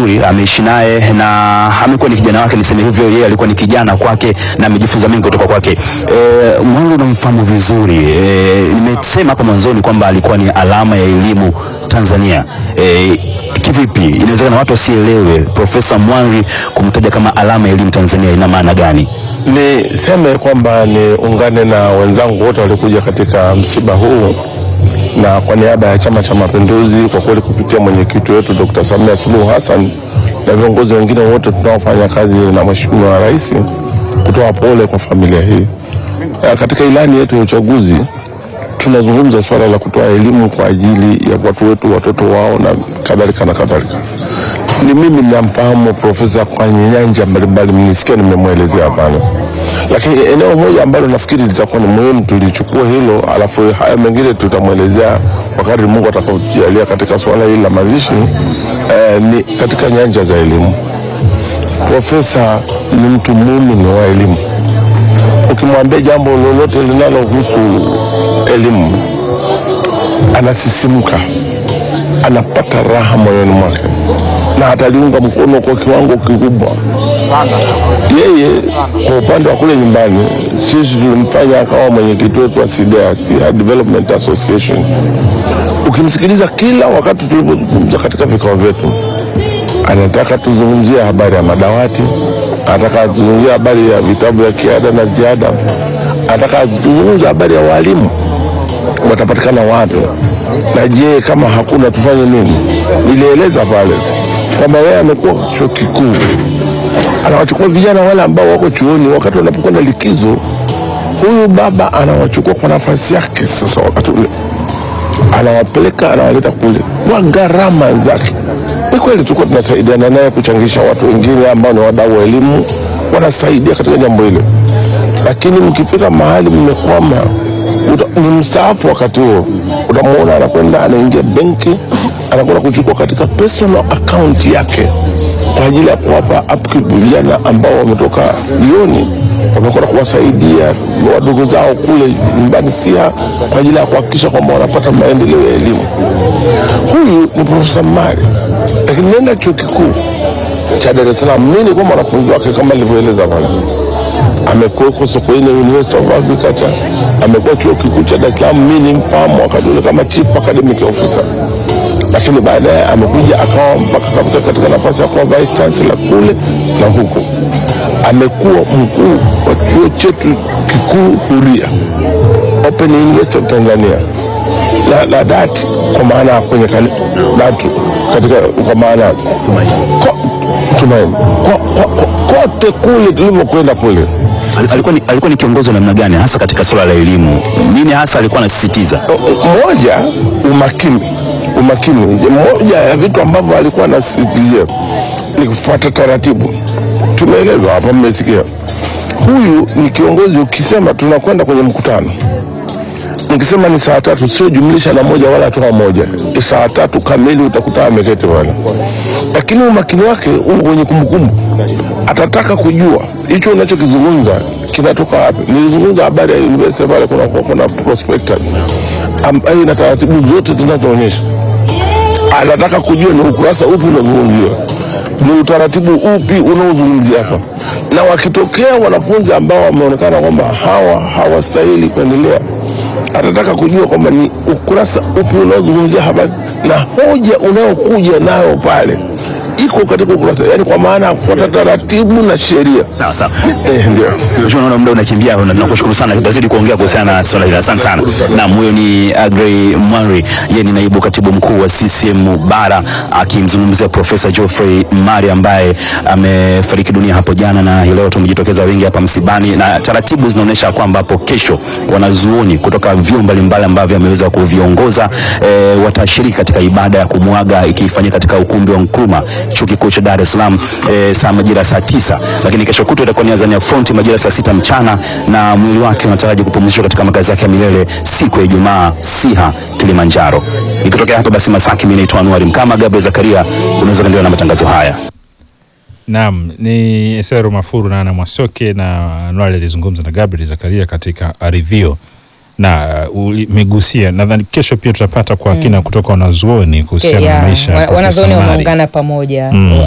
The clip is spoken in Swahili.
vizuri, ameishi naye na amekuwa ni kijana wake, niseme hivyo. Yeye alikuwa ni kijana kwake na amejifunza mengi kutoka kwake. E, Mwanri unamfahamu vizuri e, nimesema hapo mwanzoni kwamba alikuwa ni alama ya elimu Tanzania. E, kivipi inawezekana watu wasielewe Profesa Mwanri kumtaja kama alama ya elimu Tanzania ina maana gani? Niseme kwamba niungane na wenzangu wote walikuja katika msiba huu, na kwa niaba ya Chama cha Mapinduzi, kwa kweli kupitia mwenyekiti wetu Dr. Samia Suluhu Hassan na viongozi wengine wote tunaofanya kazi na Mheshimiwa Rais, kutoa pole kwa familia hii. Ya, Katika ilani yetu ya uchaguzi tunazungumza swala la kutoa elimu kwa ajili ya watu wetu, watoto wao na kadhalika na kadhalika. Ni mimi ninamfahamu profesa kwenye nyanja mbalimbali, mnisikia nimemwelezea hapana, lakini eneo moja ambalo nafikiri litakuwa ni muhimu tulichukua hilo, alafu haya mengine tutamwelezea kwa kadri Mungu atakapojalia katika swala hili la mazishi eh, ni katika nyanja za elimu. Profesa ni mtu muumini wa elimu ukimwambia jambo lolote linalohusu elimu anasisimka, anapata raha moyoni mwake na ataliunga mkono kwa kiwango kikubwa. Yeye kwa upande wa kule nyumbani, sisi tulimfanya akawa mwenyekiti wetu wa SIDEA, Siha Development Association. Ukimsikiliza kila wakati tulipozungumza katika vikao vyetu, anataka tuzungumzie habari ya madawati, anataka tuzungumzie habari ya vitabu vya kiada na ziada, anataka tuzungumzie habari ya walimu watapatikana wapi, na je, kama hakuna tufanye nini? Nilieleza pale kwamba yeye amekuwa chuo kikuu, anawachukua vijana wale ambao wako chuoni wakati wanapokuwa na likizo. Huyu baba anawachukua kwa nafasi yake, sasa wakati ule anawapeleka anawaleta kule kwa gharama zake. Ni kweli tulikuwa tunasaidiana naye kuchangisha watu wengine ambao ni wadau wa elimu, wanasaidia katika jambo hilo, lakini mkifika mahali mmekwama, uta- ni mstaafu wakati huo, utamwona anakwenda anaingia benki, anakwenda kuchukua katika personal account yake kwa ajili ya kuwapa upkeep vijana ambao wametoka jioni, wamekwenda kuwasaidia wadogo zao kule nyumbani Siha kwa ajili ya kuhakikisha kwamba wanapata maendeleo ya elimu. Huyu ni Profesa Mari, lakini nenda chuo kikuu cha Dar es Salaam, mimi nilikuwa mwanafunzi wake kama nilivyoeleza pale. Amekuweko Sokoine University of Agriculture, amekuwa chuo kikuu cha Dar es Salaam, mimi ni mfahamu wakati ule kama chief academic officer lakini baadaye amekuja akawa mpaka kafika katika nafasi ya kuwa vice chancellor kule na huko. Amekuwa mkuu wa chuo chetu kikuu huria Open University of Tanzania la, la dati kwa maana ya kwenye kani- datu katika kwa maana ya ko- tumaini Ko- ko- ko- kote kule tulivyokwenda kule Al- Alikuwa ni, alikuwa ni kiongozi wa namna gani hasa katika suala la elimu? Nini hasa alikuwa anasisitiza? moja umakini umakini moja ya vitu ambavyo alikuwa anasisitizia ni kufuata taratibu tumeelezwa hapa mmesikia huyu ni kiongozi ukisema tunakwenda kwenye mkutano mkisema ni saa tatu sio jumlisha na moja wala toa moja Ni saa tatu kamili utakuta ameketi pale lakini umakini wake uko kwenye kumbukumbu atataka kujua hicho unachokizungumza kinatoka wapi nilizungumza habari ya university pale kuna, kuna prospectus ambayo ina taratibu zote zinazoonyesha anataka kujua ni ukurasa upi unazungumziwa ni utaratibu upi unaozungumzia hapa na wakitokea wanafunzi ambao wameonekana kwamba hawa hawastahili kuendelea atataka kujua kwamba ni ukurasa upi unaozungumzia habari na hoja unayokuja nayo pale iko katika ukurasa yani kwa maana ya kufuata taratibu na sheria Sawa sawa. eh, ndio Mheshimiwa, naona muda unakimbia, na nakushukuru sana, tutazidi kuongea kuhusiana na swala hili. Asante sana. Naam, huyo ni Agrey Mwanri, yeye ni naibu katibu mkuu wa CCM Bara, akimzungumzia Profesa Geoffrey Mari ambaye amefariki dunia hapo jana, na hii leo tumejitokeza wengi hapa msibani, na taratibu zinaonyesha kwamba hapo kesho wanazuoni kutoka vyuo mbalimbali ambavyo ameweza kuviongoza e, watashiriki katika ibada ya kumwaga ikifanyika katika ukumbi wa Nkrumah chuo kikuu cha Dar es Salaam e, saa majira saa tisa, lakini kesho kutwa itakuwa ni Azania Front majira saa sita mchana, na mwili wake unataraji kupumzishwa katika makazi yake ya milele siku ya Ijumaa Siha, Kilimanjaro. Ikitokea hapa basi Masaki, mimi naitwa Anuari Mkama. Gabriel Zakaria, unaweza kuendelea na matangazo haya. Naam, ni Esero Mafuru na Ana Mwasoke na Anuari alizungumza na Gabriel Zakaria katika Arivio na umegusia, nadhani kesho pia tutapata kwa kina kutoka wanazuoni kuhusiana na ya, maisha ya wa- Profesa wanazuoni Mari. wameungana pamoja Mm.